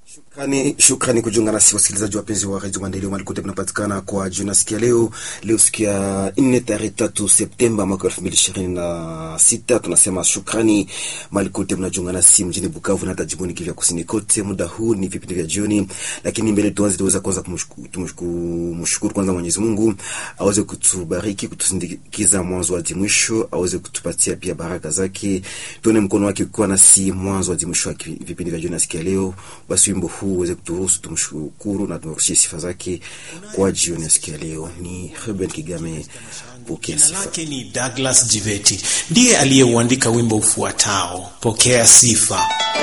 Shukrani, shukrani kujiunga nasi wasikilizaji wapenzi wa redio Maendeleo mahali kote mnapatikana kwa jioni siku ya leo. Leo siku ya nne tarehe tatu Septemba mwaka elfu mbili ishirini na sita. Tunasema shukrani mahali kote mnajiunga nasi mjini Bukavu na hata jimboni Kivu ya kusini kote. Muda huu ni vipindi vya jioni, lakini mbele tuanze, tuweza kwanza kumshukuru kwanza Mwenyezi Mungu aweze kutubariki kutusindikiza mwanzo hadi mwisho, aweze kutupatia pia baraka zake, tuone mkono wake ukiwa nasi mwanzo hadi mwisho wa vipindi vya jioni na siku ya leo. Basi wimbo huu uweze kuturuhusu tumshukuru na tumrudishie sifa zake kwa jioni ya siku ya leo. Ni Ruben Kigame, pokea Jina sifa. lake ni Douglas Jiveti, ndiye aliyeuandika wimbo ufuatao, pokea sifa.